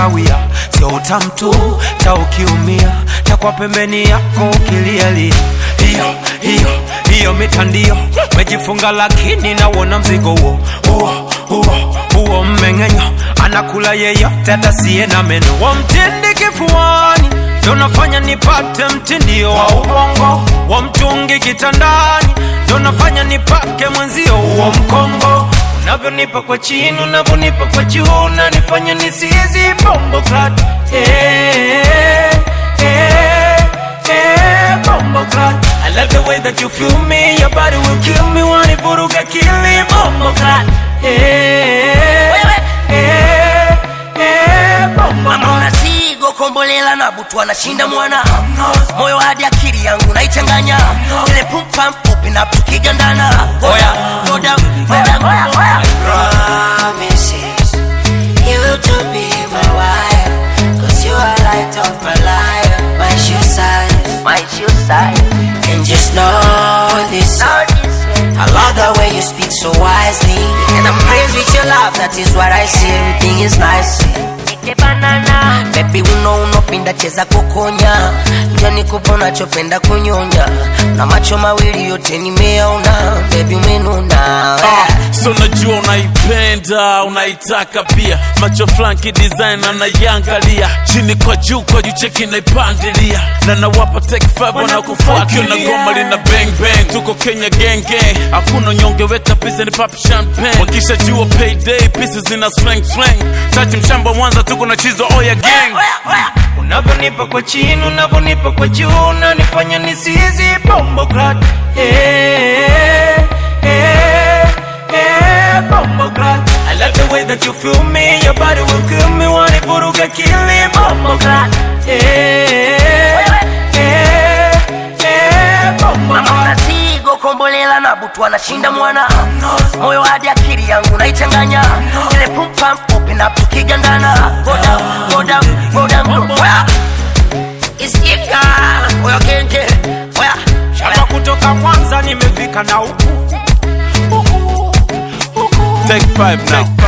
kawia sio utamu tu ta ukiumia takwa pembeni yako ukilialia hiyo hiyo hiyo mitandio mejifunga lakini nawona mzigo huo huo huo huo mmeng'enyo anakula yeyote atasiye na meno wamtindi kifuani ndo nafanya nipate mtindio wa ubongo wa mtungi kitandani ndo nafanya nipake mwenzio huo mkongo unavyonipa kwa chini unavyonipa kwa juu unanifanya nisizi bombo clat eh, eh, eh, bombo clat I love the way that you feel me your body will kill me wanivuruga kili bombo clat eh, eh, eh, bombo mama clat unasigo kombolela na butu anashinda mwana moyo hadi akili yangu naichanganya ile pumpam open up tukigandana oya go down go down oya promises you to be my wife Cause you are light of my life My shoe size my shoe side And just know this I love the way you speak so wisely And I'm praised with your love That is what I see Everything is nice banana Baby uno unopinda cheza kukonya Njoni kupa unachopenda kunyonya Na macho mawili yote nimeona Baby umenuna Ah, so najua unaipenda unaitaka pia macho flanki design anaiangalia chini kwa juu kwa juu cheki naipandilia na nawapa take five wanakufuatia na goma lina bang bang tuko kenya gang gang hakuna nyonge weka pisa ni pop champagne wakisha jua payday pieces zina slang slang tachi mshamba mwanza tuko na chizo oya gang unavyonipa kwa chini unavyonipa kwa juu unanifanya nisizi bombo clat eh, eh, eh, bombo clat I love the way that you feel me your body will kill me wanivuruga kili bombo clat eh, eh, eh, bombo mama clat unasigo kombolela na butu anashinda mwana moyo hadi akili yangu naichanganya ile pumpam open up tukigandana go down go down go down oya isikika oya kenje oya Shamba kutoka Mwanza nimefika na huku take five now